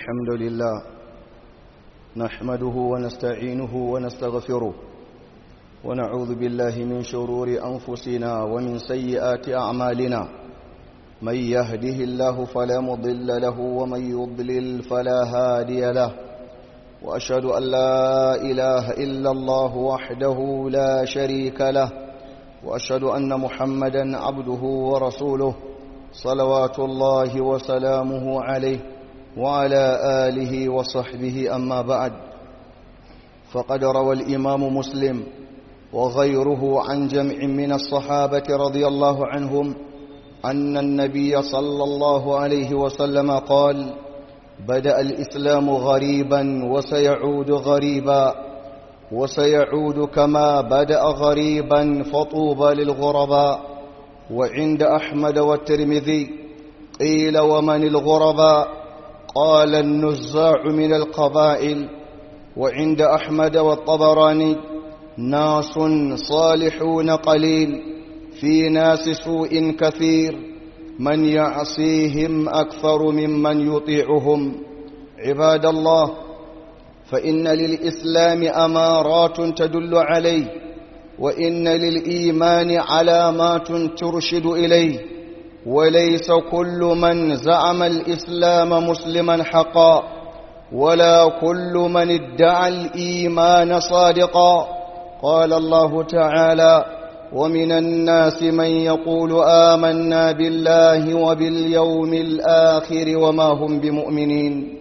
الحمد لله نحمده ونستعينه ونستغفره ونعوذ بالله من شرور أنفسنا ومن سيئات أعمالنا من يهده الله فلا مضل له ومن يضلل فلا هادي له وأشهد أن لا إله إلا الله وحده لا شريك له وأشهد أن محمدا عبده ورسوله صلوات الله وسلامه عليه وعلى آله وصحبه أما بعد فقد روى الإمام مسلم وغيره عن جمع من الصحابة رضي الله عنهم أن النبي صلى الله عليه وسلم قال بدأ الإسلام غريبا وسيعود غريبا وسيعود كما بدأ غريبا فطوبى للغرباء وعند أحمد والترمذي قيل ومن الغرباء قال النزاع من القبائل وعند أحمد والطبراني ناس صالحون قليل في ناس سوء كثير من يعصيهم أكثر ممن يطيعهم عباد الله فإن للإسلام أمارات تدل عليه وإن للإيمان علامات ترشد إليه وليس كل من زعم الإسلام مسلما حقا ولا كل من ادعى الإيمان صادقا قال الله تعالى ومن الناس من يقول آمنا بالله وباليوم الآخر وما هم بمؤمنين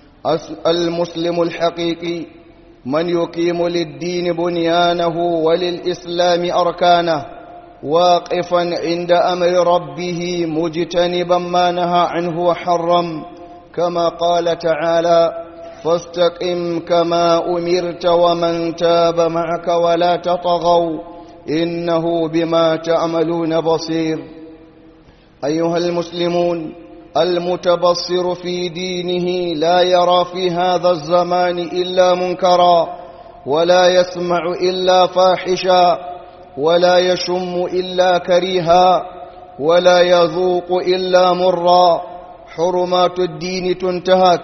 المسلم الحقيقي من يقيم للدين بنيانه وللإسلام أركانه واقفا عند أمر ربه مجتنبا ما نهى عنه وحرم كما قال تعالى فاستقم كما أمرت ومن تاب معك ولا تطغوا إنه بما تعملون بصير أيها المسلمون المتبصر في دينه لا يرى في هذا الزمان إلا منكرا ولا يسمع إلا فاحشا ولا يشم إلا كريها ولا يذوق إلا مرا حرمات الدين تنتهك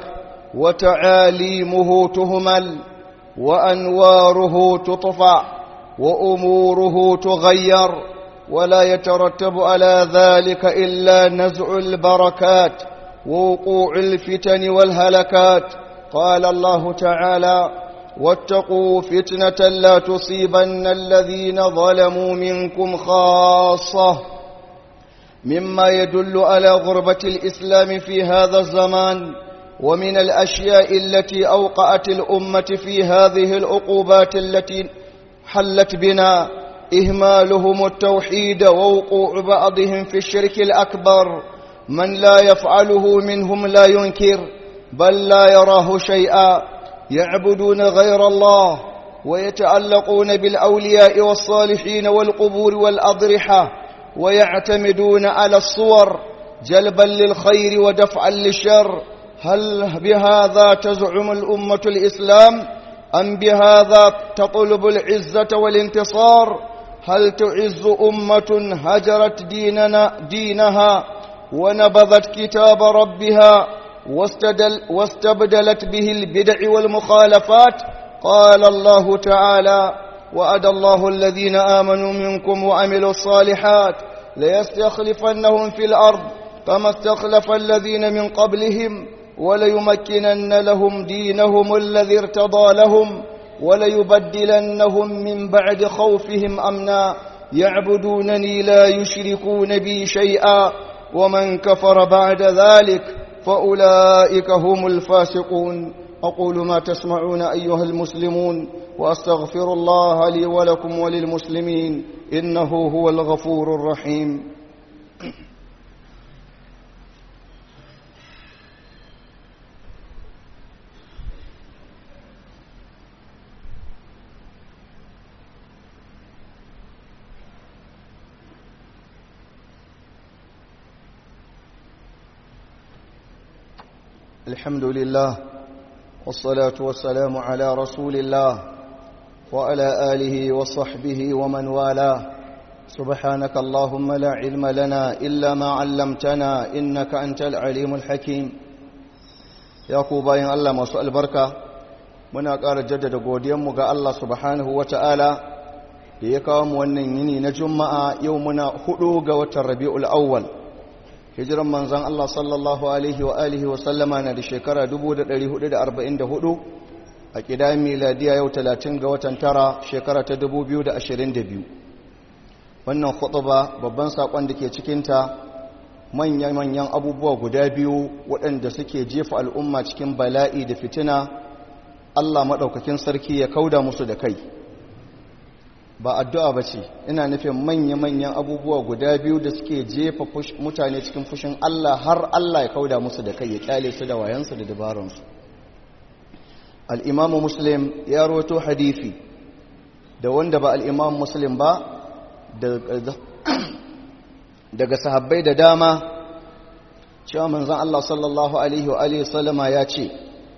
وتعاليمه تهمل وأنواره تطفع وأموره تغير ولا يترتب على ذلك إلا نزع البركات ووقوع الفتن والهلكات قال الله تعالى واتقوا فتنة لا تصيبن الذين ظلموا منكم خاصة مما يدل على غربة الإسلام في هذا الزمان ومن الأشياء التي أوقعت الأمة في هذه العقوبات التي حلت بنا إهمالهم التوحيد ووقوع بعضهم في الشرك الأكبر من لا يفعله منهم لا ينكر بل لا يراه شيئا يعبدون غير الله ويتعلقون بالأولياء والصالحين والقبور والأضرحة ويعتمدون على الصور جلبا للخير ودفعا للشر هل بهذا تزعم الأمة الإسلام أم بهذا تطلب العزة والانتصار هل تعز أمة هجرت ديننا دينها ونبذت كتاب ربها واستدل واستبدلت به البدع والمخالفات قال الله تعالى وعد الله الذين آمنوا منكم وعملوا الصالحات ليستخلفنهم في الأرض كما استخلف الذين من قبلهم وليمكنن لهم دينهم الذي ارتضى لهم وليبدلنهم من بعد خوفهم أمنا يعبدونني لا يشركون بي شيئا ومن كفر بعد ذلك فأولئك هم الفاسقون أقول ما تسمعون أيها المسلمون وأستغفر الله لي ولكم وللمسلمين إنه هو الغفور الرحيم الحمد لله والصلاة والسلام على رسول الله وعلى آله وصحبه ومن والاه سبحانك اللهم لا علم لنا إلا ما علمتنا إنك أنت العليم الحكيم ya ku bayan Allah masu albarka muna ƙara jaddada godiyanmu ga Allah subhanahu wa ta'ala da ya kawo mu wannan yini na juma'a yau muna hudu ga watan rabi'ul awwal hijiran manzan Allah sallallahu alaihi wa alihi wa sallama na da shekara 1444 a ƙida miladiya yau 30 ga watan tara shekara ta 2022 wannan khutba babban saƙon da ke cikinta manya-manyan abubuwa guda biyu waɗanda suke jefa al'umma cikin bala'i da fitina Allah maɗaukakin sarki ya kauda musu da kai ba addu'a ba ce ina nufin manya-manyan abubuwa guda biyu da suke jefa mutane cikin fushin Allah har Allah ya kauda musu da kai ya kyale su da wayansu da dabaransu al'imamu muslim ya roto hadithi da wanda ba al'imamu muslim ba daga sahabbai da dama cewa manzan Allah sallallahu Alaihi wa sallama ya ce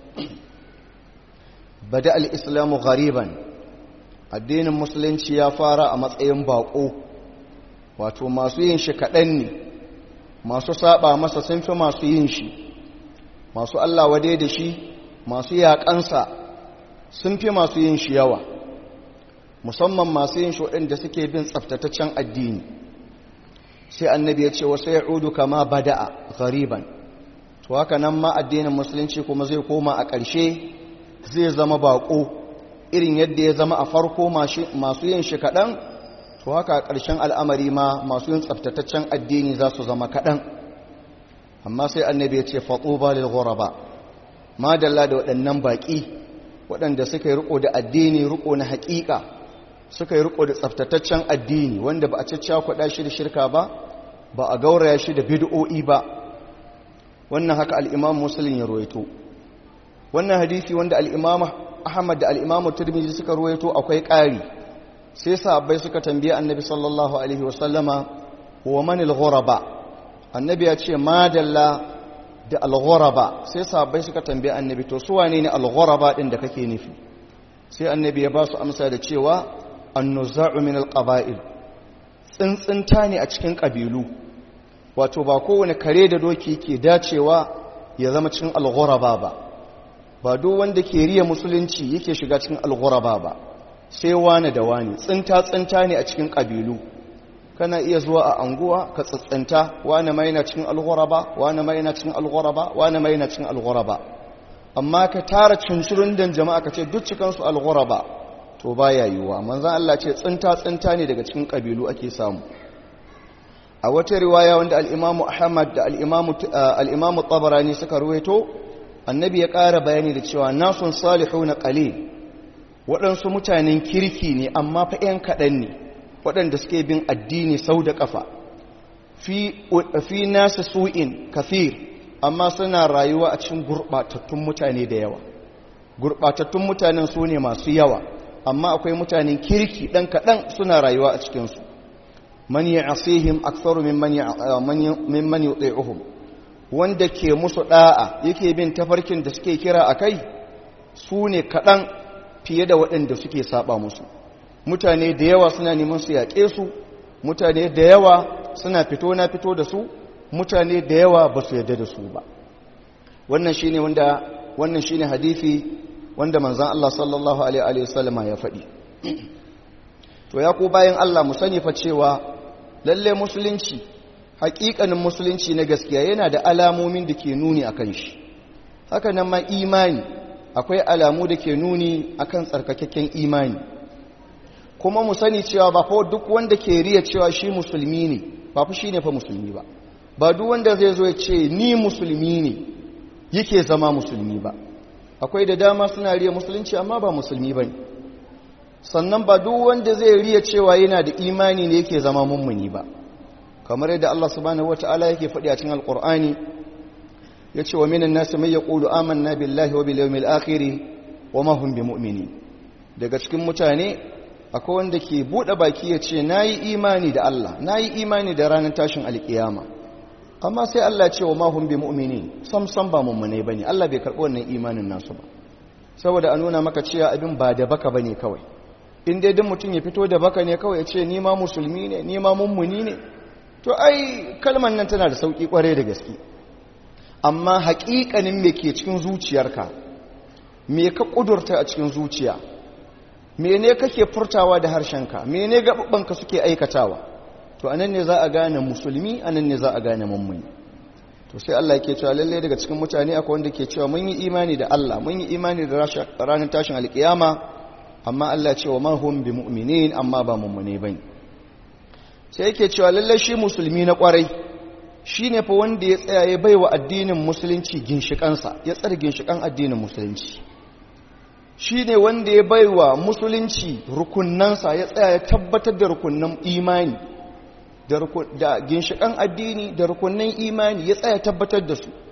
bada al'islamu ghariban addinin musulunci ya fara a matsayin baƙo wato masu yin shi kaɗan ne masu saba masa sun fi masu yin shi masu Allah wade da shi masu yaƙansa sun fi masu yin shi yawa musamman masu yin shi waɗanda suke bin tsaftataccen addini sai annabi ya ce wasu ya udu kama bada'a ghariban to haka nan ma addinin musulunci kuma zai koma a ƙarshe zai zama baƙo irin yadda ya zama a farko masu yin shi kaɗan to haka a ƙarshen al'amari ma masu yin tsaftataccen addini za su zama kaɗan amma sai annabi ya ce faɗo ba lil ghuraba madalla da waɗannan baƙi waɗanda suka yi riko da addini riko na haƙiƙa suka yi riko da tsaftataccen addini wanda ba a caccakuɗa shi da shirka ba ba a gauraya shi da bid'o'i ba wannan haka al'imam musulun ya ruwaito wannan hadisi wanda al'imam ahmad da al'imam turmizi suka ruwaito akwai ƙari sai sahabbai suka tambaye annabi sallallahu alaihi wasallama wa manil ghuraba annabi ya ce madalla da al-ghuraba sai sahabbai suka tambaye annabi to su wane ne al-ghuraba din da kake nufi sai annabi ya ba su amsa da cewa annuza'u min al-qaba'il tsintsinta ne a cikin kabilu wato ba kowane kare da doki ke dacewa ya zama cikin al-ghuraba ba ba duk wanda ke riya musulunci yake shiga cikin al-ghuraba ba sai wani da wani tsinta tsinta ne a cikin kabilu kana iya zuwa a anguwa ka tsintsinta wani mai na cikin al-ghuraba wani mai na cikin al-ghuraba wani mai na cikin al-ghuraba amma ka tara cincirin dan jama'a ka ce duk cikin su al-ghuraba to baya yiwuwa manzon Allah ce tsinta tsinta ne daga cikin kabilu ake samu a wata riwaya wanda al-Imam Ahmad da al-Imam al-Imam Tabarani suka ruwaito annabi ya ƙara bayani da cewa nasun salihuna qalil waɗansu mutanen kirki ne amma fa ƴan kaɗan ne waɗanda suke bin addini sau da ƙafa fi nasu su'in kafir amma suna rayuwa a cikin gurɓatattun mutane da yawa gurɓatattun mutanen su ne masu yawa amma akwai mutanen kirki ɗan kaɗan suna rayuwa a cikinsu man yi asihim aksaru mimman yi wanda ke musu ɗa'a yake bin tafarkin da suke kira a kai su ne kaɗan fiye da waɗanda suke saba musu mutane da yawa suna neman su yaƙe su mutane da yawa suna fito na fito da su mutane da yawa ba su yarda da su ba wannan shine wanda wannan shine hadisi wanda manzon Allah sallallahu alaihi wasallam ya faɗi to ya ku bayan Allah mu sani fa cewa lalle musulunci haƙiƙanin musulunci na gaskiya yana da alamomin da ke nuni akan shi haka nan ma imani akwai alamu da ke nuni akan tsarkakakken imani kuma mu sani cewa ba fa duk wanda ke riya cewa shi musulmi ne ba fa shine fa musulmi ba ba duk wanda zai zo ya ce ni musulmi ne yake zama musulmi ba akwai da dama suna riya musulunci amma ba musulmi ba ne sannan ba duk wanda zai riya cewa yana da imani ne yake zama mummuni ba kamar yadda Allah subhanahu wataala yake faɗi a cikin alqur'ani yace wa minan nasi may yaqulu amanna billahi wa bil yawmil akhir wa ma hum bimu'minin daga cikin mutane akwai wanda ke bude baki ya ce nayi imani da Allah nayi imani da ranar tashin alkiyama amma sai Allah ce wa mahum bi mu'minin sam sam ba mummune bane Allah bai karɓi wannan imanin nasu ba saboda a nuna maka cewa abin ba da baka bane kawai in dai duk mutum ya fito da baka ne kawai ya ce ni ma musulmi ne ni ma mummuni ne to ai kalmar nan tana da sauki kware da gaske amma haƙiƙanin me ke cikin zuciyarka me ka ƙudurta a cikin zuciya mene kake furtawa da harshenka mene gaɓaɓɓanka suke aikatawa to anan ne za a gane musulmi anan ne za a gane mummuni to sai Allah yake cewa lalle daga cikin mutane akwai wanda ke cewa mun yi imani da Allah mun yi imani da ranar tashin alkiyama amma Allah cewa ma hum bi mu'minin amma ba mummune bane sai yake cewa lalle shi musulmi na kwarai shine fa wanda ya tsaya ya baiwa addinin musulunci ginshikansa ya tsare ginshikan addinin musulunci shine wanda ya baiwa musulunci rukunnansa ya tsaya ya tabbatar da rukunnan imani da ginshikan addini da rukunnan imani ya tsaya tabbatar da su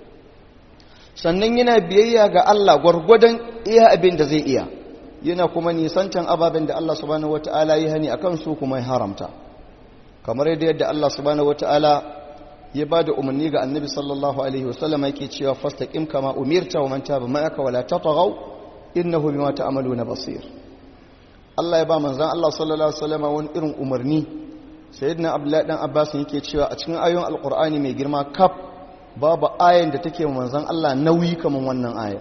sannan yana biyayya ga Allah gwargwadon iya abin da zai iya yana kuma nisancan ababen da Allah subhanahu wata'ala ya hani akan su kuma ya haramta kamar yadda yadda Allah subhanahu wata'ala ya ba da umarni ga annabi sallallahu alaihi wasallam yake cewa fastaqim kama umirta wa man taba ma'aka wala tatghaw innahu bima ta'maluna basir Allah ya ba manzon Allah sallallahu alaihi wasallam wani irin umarni sayyidina abdullahi dan abbas yake cewa a cikin ayoyin alqur'ani mai girma kaf babu ayan da take manzon Allah nauyi kaman wannan ayan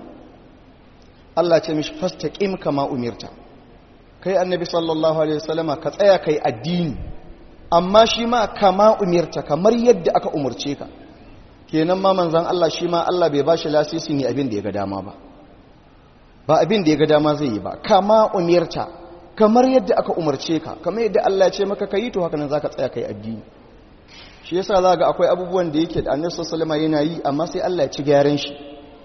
Allah ce mishi fastaqim kama umirta kai annabi sallallahu alaihi wasallama ka tsaya kai addini amma shi ma kama umirta kamar yadda aka umurce ka kenan ma manzon Allah shi ma Allah bai bashi lasisi ne abin da ya ga dama ba ba abin da ya ga dama zai yi ba kama umirta kamar yadda aka umarce ka kamar yadda Allah ya ce maka kai to haka nan zaka tsaya kai addini shi yasa za ga akwai abubuwan da yake da annabi sallallahu alaihi yana yi amma sai Allah ya ci gyaran shi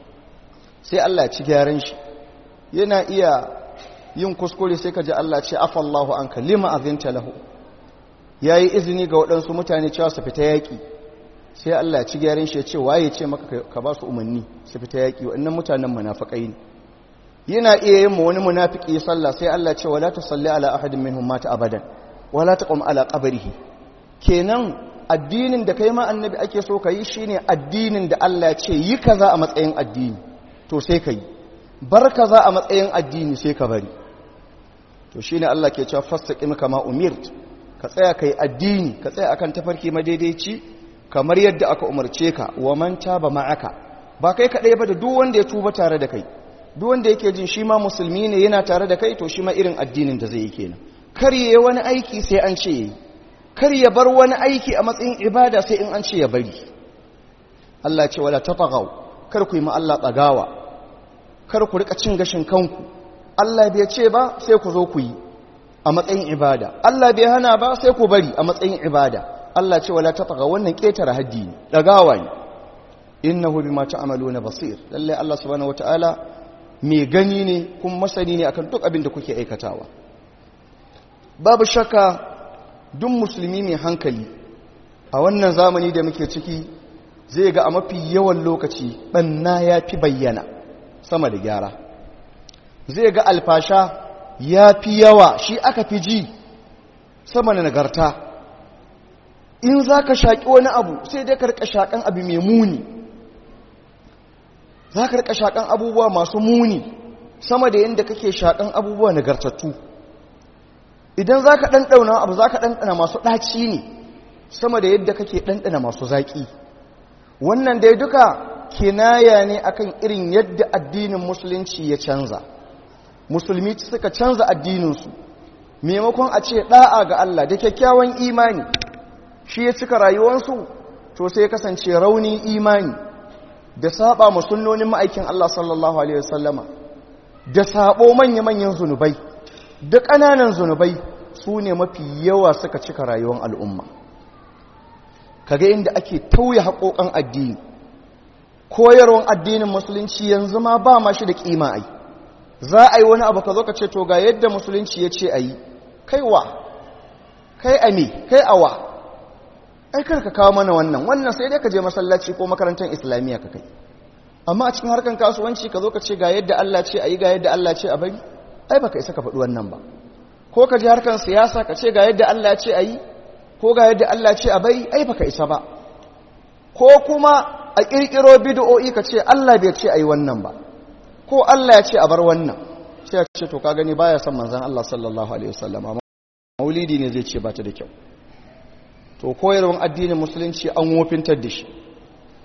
sai Allah ya ci gyaran shi yana iya yin kuskure sai ka ji Allah ce afallahu anka lima azinta lahu yayi izini ga waɗansu mutane cewa su fita yaƙi sai Allah ya ci gyaran shi ya ce waye ce maka ka ba su umarni su fita yaƙi waɗannan mutanen munafikai ne yana iya yin mu wani munafiki sallah sai Allah ce wala tusalli ala ahadin minhum mata abadan wala taqum ala qabrihi kenan addinin da kai ma annabi ake so kai shine addinin da Allah ya ce yi kaza a matsayin addini to sai kai bar kaza a matsayin addini sai ka bari to shine Allah ke cewa fastaqim kama umirt ka tsaya kai addini ka tsaya akan tafarki madaidaici kamar yadda aka umarce ka wa man taba ma'aka ba kai kadai ba da duk wanda ya tuba tare da kai duk wanda yake jin shi ma musulmi ne yana tare da kai to shi ma irin addinin da zai yi kenan kar yayi wani aiki sai an ce yayi kar ya bar wani aiki a matsayin ibada sai in an ce ya bari Allah ce wala tatagaw kar ku yi ma Allah tsagawa kar ku rika cin gashin kanku Allah bai ce ba sai ku zo ku yi a matsayin ibada Allah bai hana ba sai ku bari a matsayin ibada Allah ce wala tatagaw wannan ketare haddi ne dagawa ne innahu bima ta'maluna basir lalle Allah subhanahu wataala mai gani ne kuma masani ne akan duk abin da kuke aikatawa babu shakka duk musulmi mai hankali a wannan zamani da muke ciki zai ga a mafi yawan lokaci banna ya fi bayyana sama da gyara zai ga alfasha ya fi yawa shi aka fi ji sama da nagarta in za ka shaƙi wani abu sai dai ka rika shaƙan abu mai muni za ka rika shaƙan abubuwa masu muni sama da yadda kake shaƙan abubuwa nagartattu idan za ka ɗanɗauna abu za ka ɗanɗana masu ɗaci ne sama da yadda kake ɗanɗana masu zaƙi wannan dai duka kinaya ne akan irin yadda addinin musulunci ya canza musulmi suka canza addininsu maimakon a ce ɗa'a ga Allah da kyakkyawan imani shi ya cika rayuwarsu to sai kasance rauni imani da saba musulnonin ma'aikin Allah sallallahu Alaihi wasallama da sabo manya-manyan zunubai da ƙananan zunubai su ne mafi yawa suka cika rayuwar al'umma kaga inda ake tauye haƙoƙan addini koyarwar addinin musulunci yanzu ma ba ma shi da ƙima ai za a yi wani abu ka zo ka ce to ga yadda musulunci ya ce a yi kaiwa kai a me kai awa ai kar ka kawo mana wannan wannan sai dai ka je masallaci ko makarantar islamiyya ka kai amma a cikin harkan kasuwanci ka zo ka ce ga yadda Allah ce a yi ga yadda Allah ce a bari ai baka isa ka faɗi wannan ba ko ka je harkan siyasa ka ce ga yadda Allah ce a yi ko ga yadda Allah ce a bari ai baka isa ba ko kuma a ƙirƙiro bid'o'i ka ce Allah bai ce a yi wannan ba ko Allah ya ce a bar wannan sai ya ce to ka gani baya son manzon Allah sallallahu alaihi wasallam amma maulidi ne zai ce ba ta da kyau to koyarwar addinin musulunci an wofintar da shi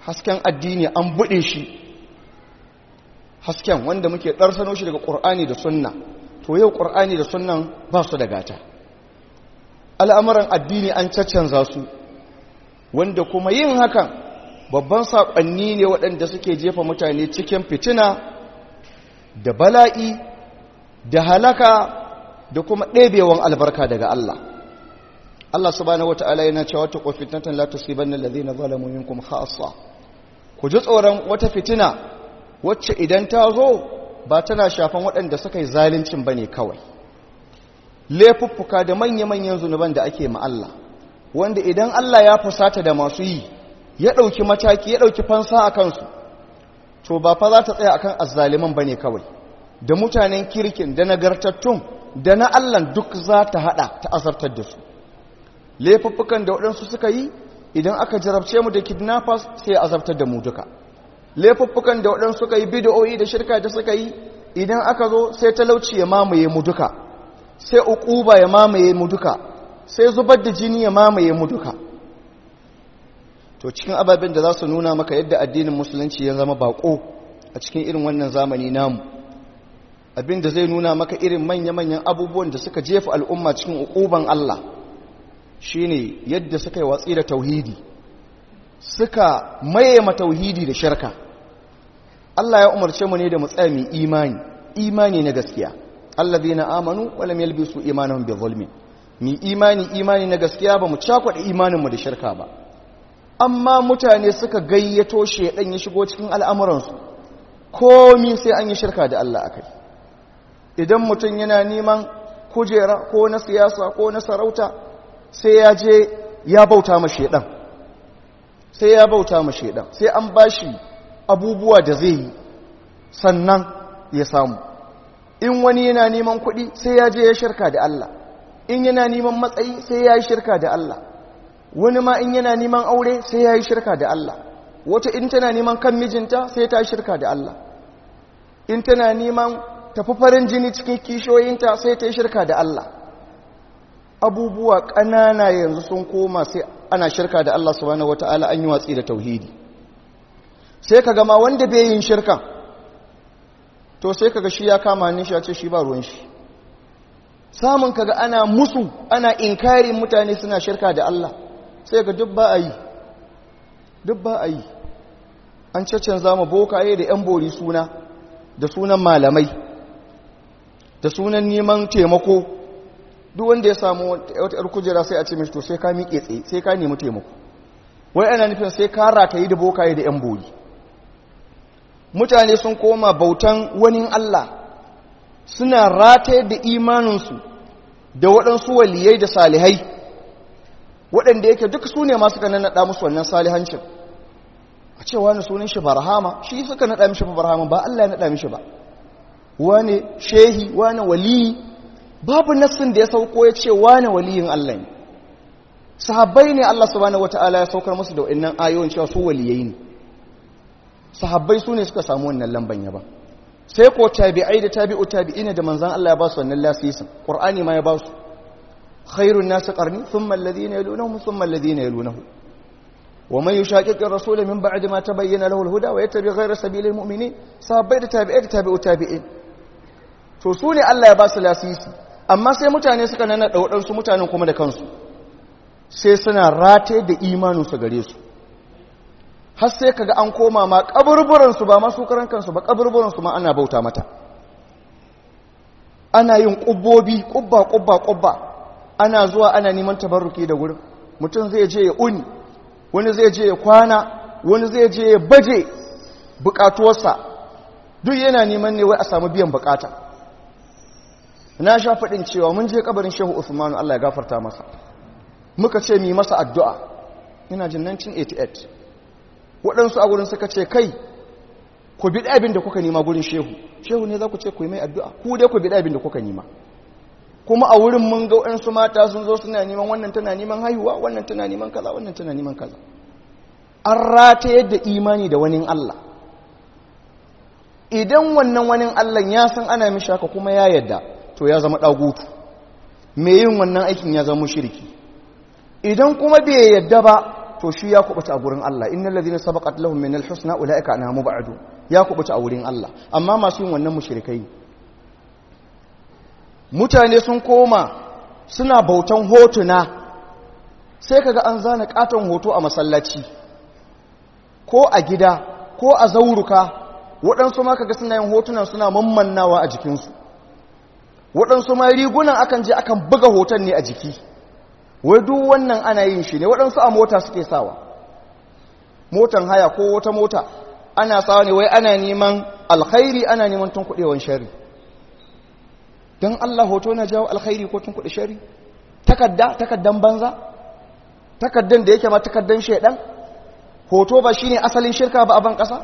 hasken addini an buɗe shi hasken wanda muke ɗarsano shi daga ƙur'ani da sunna to yau ƙur'ani da sunnan ba su da gata al'amuran addini an caccanza su wanda kuma yin hakan babban saƙonni ne waɗanda suke jefa mutane cikin fitina da bala'i da halaka da kuma ɗebewan albarka daga Allah Allah subhanahu wata'ala yana cewa ta fitnatan la tusibanna alladhina zalamu minkum khassa ku ji tsoron wata fitina wacce idan ta zo ba tana shafan waɗanda suka yi zaluncin bane kawai laifuffuka da manya-manyan zunuban da ake ma Allah wanda idan Allah ya fusata da masu yi ya ɗauki mataki ya ɗauki fansa a kansu to ba fa za ta tsaya akan azzaliman bane kawai da mutanen kirkin da nagartattun da na Allah duk za ta hada ta azartar da su laifuffukan da waɗansu suka yi idan aka jarabce mu da kidnappers sai ya azabtar da mu duka laifuffukan da waɗansu suka yi bid'o'i da shirka da suka yi idan aka zo sai talauci ya mamaye mu duka sai uquba ya mamaye mu duka sai zubar da jini ya mamaye mu duka to cikin ababen da za su nuna maka yadda addinin musulunci ya zama bako a cikin irin wannan zamani namu abin da zai nuna maka irin manya-manyan abubuwan da suka jefa al'umma cikin uquban Allah shine yadda suka yi watsi da tauhidi suka maye ma tauhidi da shirka Allah ya umarce mu ne da mu tsaya mu imani imani na gaskiya allazina amanu wa lam yalbisu imanahum bi zulmin mi imani imani na gaskiya ba mu cakwada imanin mu da shirka ba amma mutane suka gayyato shedan ya shigo cikin al'amuransu komi sai an yi shirka da Allah akai idan mutum yana neman kujera ko na siyasa ko na sarauta sai ya je ya bauta ma shedan sai ya bauta ma shedan sai an bashi abubuwa da zai yi sannan ya samu in wani yana neman kuɗi sai ya je ya shirka da Allah in yana neman matsayi sai ya yi shirka da Allah wani ma in yana neman aure sai ya yi shirka da Allah wata in tana neman kan mijinta sai ta yi shirka da Allah in tana neman tafi farin jini cikin kishoyinta sai ta yi shirka da Allah abubuwa ƙanana yanzu sun koma sai ana shirka da Allah subhanahu wata'ala an yi watsi da tauhidi sai ka gama wanda bai yin shirkan to sai kaga shi ya kama ni shi ya ce shi ba ruwan shi samun kaga ana musu ana inkarin mutane suna shirka da Allah sai ga duk ba a yi duk ba a yi an caccanza mu bokaye da yan bori suna da sunan malamai da sunan neman taimako duk wanda ya samu wata yar kujera sai a ce mishi to sai ka miƙe tsaye sai ka nemi taimako wai ana nufin sai ka rataye da bokaye da yan bori mutane sun koma bautan wani Allah suna rataye da imaninsu da waɗansu waliyai da salihai waɗanda yake duk su ne masu ka naɗa musu wannan salihancin a ce wani sunan shi barhama shi suka naɗa mishi barhama ba Allah ya naɗa mishi ba wani shehi wani waliyi babu nassin da ya sauko ya ce wani waliyin Allah ne sahabbai ne Allah subhanahu wata'ala ya saukar musu da wa'annan ayoyin cewa su waliyai ne sahabbai su ne suka samu wannan lamban yaba sai ko tabi'ai da tabi'u tabi'ina da manzan Allah ya ba su wannan lasisin qur'ani ma ya ba su khairun nasu qarni thumma alladhina yalunahum thumma alladhina yalunahu wa man yushaqiqi ar-rasula min ba'di ma tabayyana lahu al-huda wa yattabi ghayra sabilil mu'minin sahabbai da tabi'ai da tabi'u tabi'in to su ne Allah ya ba su lasisi amma sai mutane suka nana da waɗansu mutanen kuma da kansu sai suna rataye da imaninsu gare su har sai kaga an koma ma kaburburansu ba masu karan kansu ba kaburburansu ma ana bauta mata ana yin kubbobi kubba kubba kubba ana zuwa ana neman tabarruki da wurin mutum zai je ya uni wani zai je ya kwana wani zai je ya baje bukatuwarsa duk yana neman ne wai a samu biyan bukata na sha faɗin cewa mun je kabarin shehu usmanu allah ya gafarta masa muka ce mi masa addu'a ina jin 1988 waɗansu a gurin suka ce kai ku bi abin da kuka nima gurin shehu shehu ne za ku ce ku yi mai addu'a ku dai ku bi abin da kuka nima kuma a wurin mun ga waɗansu mata sun zo suna neman wannan tana neman haihuwa wannan tana neman kaza wannan tana neman kaza an rata yadda imani da wani Allah idan wannan wani Allah ya san ana mishi haka kuma ya yadda to ya zama ɗagutu me yin wannan aikin ya zama shirki idan kuma bai yadda ba to shi ya kubuta a gurin Allah innal ladhina sabaqat lahum minal husna ulaika anha mubadu ya kubuta a wurin Allah amma masu yin wannan mushrikai mutane sun koma suna bautan hotuna sai kaga an zana katon hoto a masallaci ko a gida ko a zauruka waɗansu ma kaga suna yin hotunan suna mammannawa a jikinsu waɗansu ma rigunan akan je akan buga hoton ne a jiki wai duk wannan ana yin shi ne waɗansu a mota suke sawa motan haya ko wata mota ana sawa ne wai ana neman alkhairi ana neman tun kuɗewan shari don Allah hoto na jawo alkhairi ko tun kuɗe shari takadda takaddan banza takaddan da yake ma takaddan shaidan hoto ba shine asalin shirka ba a ban ƙasa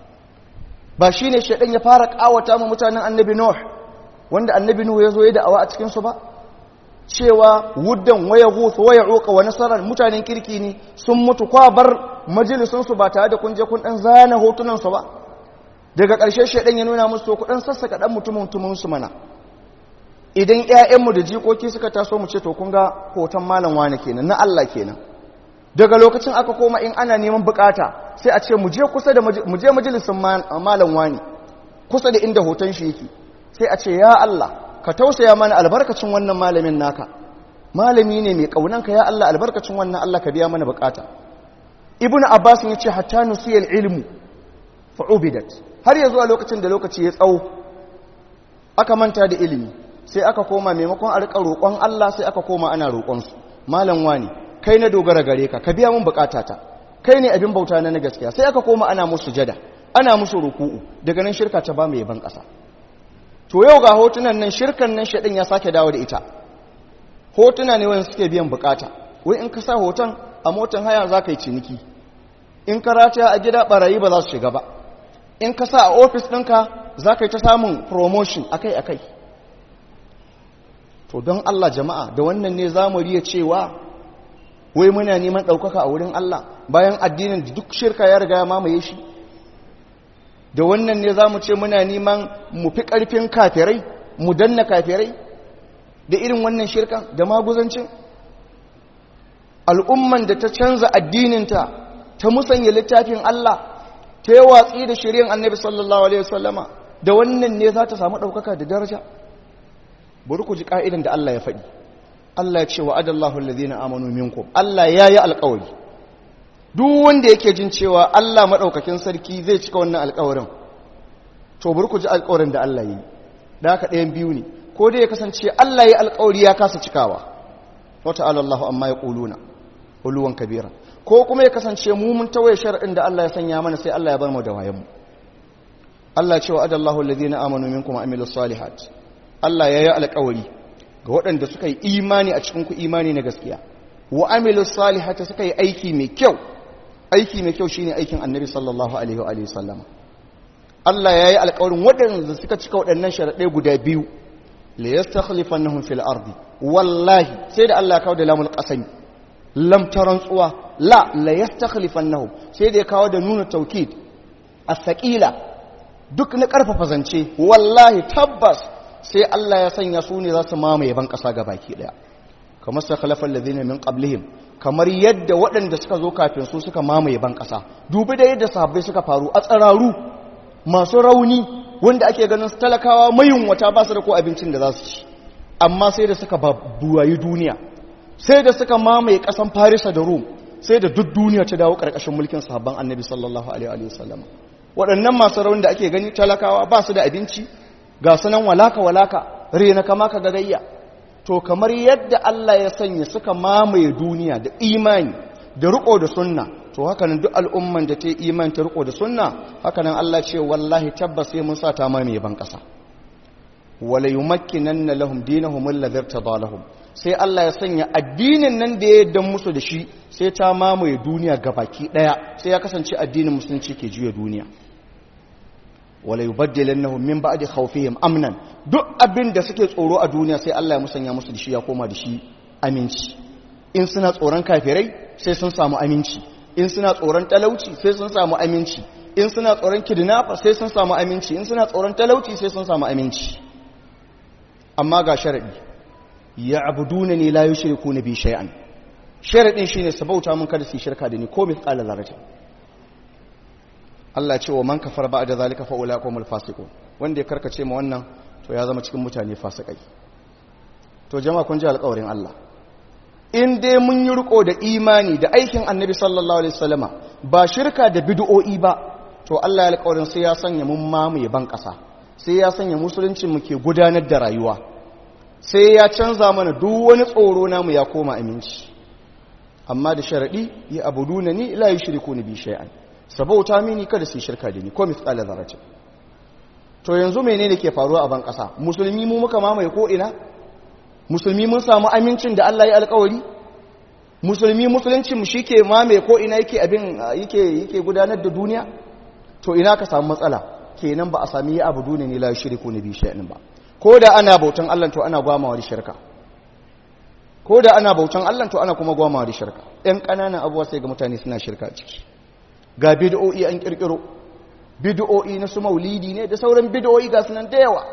ba shine shaidan ya fara ƙawata ma mutanen annabi nuh wanda annabi nuh ya zo ya da'awa a cikinsu ba cewa wuddan waya gusu waya uka wa nasarar mutanen kirki ne sun mutu kwa bar majalisunsu ba tare da kun je kun dan zana hotunansu ba daga ƙarshe shaidan ya nuna musu ku dan sassaka dan mutumin mutuminsu mana idan ƴaƴanmu da jikoki suka taso mu ce to kun ga hoton malam wani kenan na Allah kenan daga lokacin aka koma in ana neman bukata sai a ce mu je kusa da mu je majalisin malam wani kusa da inda hoton shi yake sai a ce ya Allah ka tausaya mana albarkacin wannan malamin naka malami ne mai kaunanka ya Allah albarkacin wannan Allah ka biya mana bukata ibnu abbas ya ce hatta nusiyal ilmu fa ubidat har yanzu a lokacin da lokaci ya tsawo aka manta da ilimi sai aka koma maimakon a rika roƙon Allah sai aka koma ana roƙon su malam wani kai na dogara gare ka ka biya mun bukatata kai ne abin bauta na gaskiya sai aka koma ana musu jada ana musu ruku'u daga nan shirka ta ba mu yaban ƙasa to yau ga hotunan nan shirkan nan shaɗin ya sake dawo da ita hotuna ne wani suke biyan bukata wai in ka sa hoton a motan haya za ka yi ciniki in ka rataya a gida barayi ba za su shiga ba in ka sa a ofis ɗinka za ka yi ta samun promotion akai-akai to don Allah jama'a da wannan ne za mu riya cewa wai muna neman ɗaukaka a wurin Allah bayan addinin da duk shirka ya riga ya mamaye shi da wannan ne za mu ce muna neman mu fi ƙarfin kafirai mu danna kafirai da irin wannan shirka da maguzancin al'umman da ta canza addininta ta musanya littafin Allah ta yi watsi da shirin annabi sallallahu alaihi wasallama da wannan ne za ta samu ɗaukaka da daraja bari ku ji ƙa'idan da Allah ya faɗi Allah ya ce wa adallahu alladhina amanu minkum Allah ya yi alƙawari duk wanda yake jin cewa Allah maɗaukakin sarki zai cika wannan alƙawarin to bari ku ji alƙawarin da Allah yi da haka ɗayan biyu ne ko dai ya kasance Allah ya alƙawari ya kasa cikawa wata alallahu amma ya ƙuluna uluwan kabira ko kuma ya kasance mu mun tawaye shar'in da Allah ya sanya mana sai Allah ya bar mu da wayan mu Allah cewa adallahu alladhina amanu minkum wa amilus salihat Allah ya yi alƙawari ga waɗanda suka yi imani a cikin ku imani na gaskiya wa amilus salihati suka yi aiki mai kyau aiki mai kyau shine aikin annabi sallallahu alaihi wa alihi sallama Allah ya yi alƙawarin waɗanda suka cika waɗannan sharaɗai guda biyu la yastakhlifannahum fil ardi wallahi sai da Allah ya kawo da lamul qasami lam tarantsuwa la la yastakhlifannahum sai da ya kawo da nuna taukid as-saqila duk na karfafa zance wallahi tabbas sai Allah ya sanya su ne za su mamaye ban ƙasa baki ɗaya kamar sakhalafal ladina min qablihim kamar yadda waɗanda suka zo kafin su suka mamaye ban ƙasa dubi da yadda sahabbai suka faru a tsararu masu rauni wanda ake ganin su talakawa mayunwata ba su da ko abincin da za su ci amma sai da suka buwayi duniya sai da suka mamaye ƙasan farisa da rum sai da duk duniya ta dawo ƙarƙashin mulkin sahabban annabi sallallahu alaihi wasallam waɗannan masu rauni da ake gani talakawa ba su da abinci ga sunan walaka walaka rena kama ka gagayya to kamar yadda Allah ya sanya suka mamaye duniya da imani da riko da sunna to hakanan duk al'umman da ta yi imani ta riko da sunna hakanan Allah ce wallahi tabbas sai mun sa ta mamaye ban kasa wala yumakkinanna lahum dinahum alladhi irtada lahum sai Allah ya sanya addinin nan da ya yarda musu da shi sai ta mamaye duniya gabaki daya sai ya kasance addinin musulunci ke juya duniya wala yubaddilannahum min ba'di khawfihim amnan duk abin da suke tsoro a duniya sai Allah ya musanya musu da shi ya koma da shi aminci in suna tsoron kafirai sai sun samu aminci in suna tsoron talauci sai sun samu aminci in suna tsoron kidnapper sai sun samu aminci in suna tsoron talauci sai sun samu aminci amma ga sharadi ya'buduna ni la yushrikuna bi shay'an sharadin shine su bauta mun kada su shirka da ni ko mithqala zarratin Allah ce wa man kafara ba'da zalika fa ulaikumul fasiqun wanda ya karkace ma wannan to ya zama cikin mutane fasikai to jama'a kun ji alƙawarin Allah in dai mun yi riko da imani da aikin annabi sallallahu alaihi wasallama ba shirka da bid'o'i ba to Allah ya alƙawarin sai ya sanya mun mamaye ban ƙasa sai ya sanya musulunci mu ke gudanar da rayuwa sai ya canza mana duk wani tsoro namu ya koma aminci amma da sharadi ya abuduna ni la yushriku ni bi shay'an sabauta mini kada su shirka da ni ko mithqala dharratin to yanzu menene ke faruwa a ban ƙasa musulmi mu muka mamaye ko ina musulmi mun samu amincin da Allah ya alkawari musulmi musuluncin mu shike mame ko ina yake abin yake yake gudanar da duniya to ina ka samu matsala kenan ba a sami ya abu duniya ne la yushriku nabi shay'in ba ko da ana bautan Allah to ana gwamawa da shirka ko da ana bautan Allah to ana kuma gwamawa da shirka ɗan ƙananan abuwa sai ga mutane suna shirka ciki ga bid'o'i an kirkiro bid'o'i na su maulidi ne da sauran bid'o'i ga sunan da yawa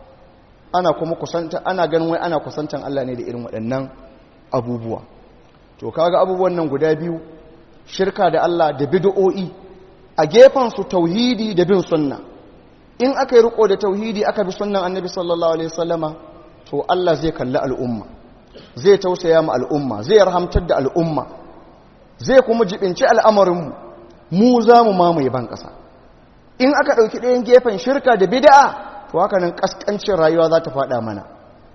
ana kuma kusanta ana ganin wai ana kusantan Allah ne da irin waɗannan abubuwa to kaga abubuwan nan guda biyu shirka da Allah da bid'o'i a gefen su tauhidi da bin sunna in aka yi riko da tauhidi aka bi sunnan annabi sallallahu alaihi wasallama to Allah zai kalli al'umma zai tausaya mu al'umma zai rahamtar da al'umma zai kuma jibinci al'amarin mu mu za mu mamaye ban ƙasa in aka ɗauki ɗayan gefen shirka da bid'a to haka nan kaskancin rayuwa za ta faɗa mana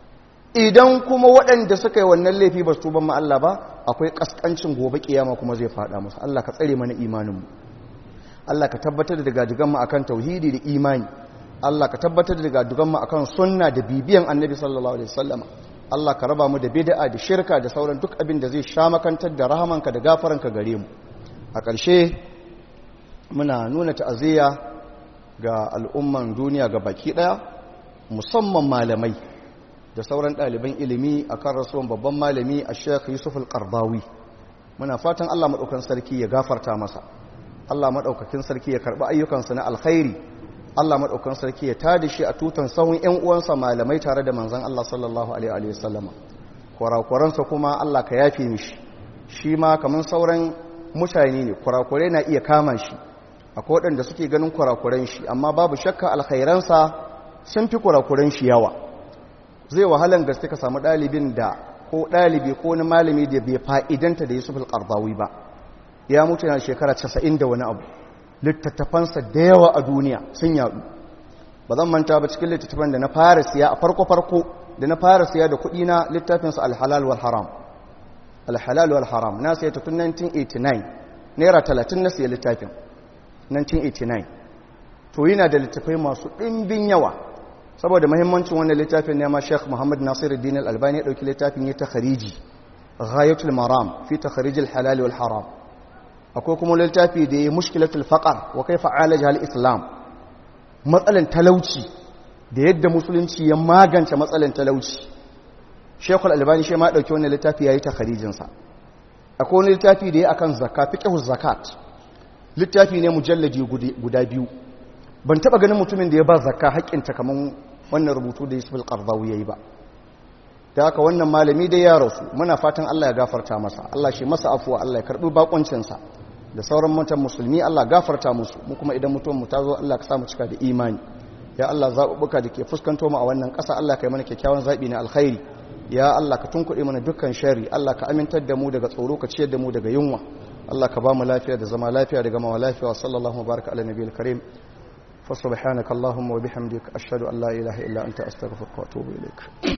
idan kuma waɗanda suka yi wannan laifi ba su tuban ma Allah ba akwai kaskancin gobe kiyama kuma zai faɗa musu Allah ka tsare mana imaninmu Allah ka tabbatar da dagadugan mu akan tauhidi da imani Allah ka tabbatar da dagadugan mu akan sunna da bibiyan annabi sallallahu alaihi wasallama Allah ka raba mu da bid'a da shirka da sauran duk abin da zai sha makantar da rahamanka da gafaranka gare mu a ƙarshe muna nuna ta'aziyya ga al'umman duniya ga baki ɗaya musamman malamai da sauran ɗaliban ilimi a kan rasuwan babban malami a sheikh yusuf al-qardawi muna fatan allah maɗaukan sarki ya gafarta masa allah maɗaukakin sarki ya karɓi ayyukansa na alkhairi allah maɗaukan sarki ya tada shi a tutan sahun ‘yan uwansa malamai tare da manzan allah sallallahu alaihi wasallama kwarakwaransa kuma allah ka yafe mishi shi ma kamar sauran mutane ne kurakurai na iya kama shi akwai waɗanda suke ganin kurakuran shi amma babu shakka alkhairansa sun fi kurakuran shi yawa zai wahalan gaske ka samu ɗalibin da ko ɗalibi ko wani malami da bai fa'idanta da yusuf al-qardawi ba ya mutu yana shekara casa'in da wani abu littattafansa da yawa a duniya sun yaɗu ba zan manta ba cikin littattafan da na fara siya a farko-farko da na fara siya da kuɗi na littafinsa alhalal wal haram alhalal wal haram na siya ta tun 1989 naira 30 na siya littafin 1989 to yana da littafai masu ɗimbin yawa saboda mahimmancin wannan littafin ne ma Sheikh Muhammad Nasiruddin Al-Albani ya dauki littafin ya takhariji Ghayatul Maram fi takharij al-halal wal haram akwai kuma littafi da ya mushkilatul faqr wa kaifa alaja al-islam matsalan talauci da yadda musulunci ya magance matsalan talauci Sheikh Al-Albani shi ma ya dauki wannan littafi yayi takharijin sa akwai wani littafi da ya akan zakka fiqhu zakat littafi ne mujalladi guda biyu ban taba ganin mutumin da ya ba zakka haƙƙinta kaman wannan rubutu da Yusuf al-Qardawi yayi ba da haka wannan malami dai ya rasu muna fatan Allah ya gafarta masa Allah shi masa afuwa Allah ya karbi bakoncin sa da sauran mutan musulmi Allah gafarta musu mu kuma idan mutuwan mu ta zo Allah ka sa mu cika da imani ya Allah zabubuka da ke fuskanto mu a wannan ƙasa Allah ka yi mana kyakkyawan zabi na alkhairi ya Allah ka tunkuɗe mana dukkan shari Allah ka amintar da mu daga tsoro ka ciyar da mu daga yunwa Allah ka ba mu lafiya da zama lafiya da gama lafiya wa sallallahu baraka ala nabiyil karim fa subhanaka allahumma wa bihamdika ashhadu an la ilaha illa anta astaghfiruka wa atubu ilaik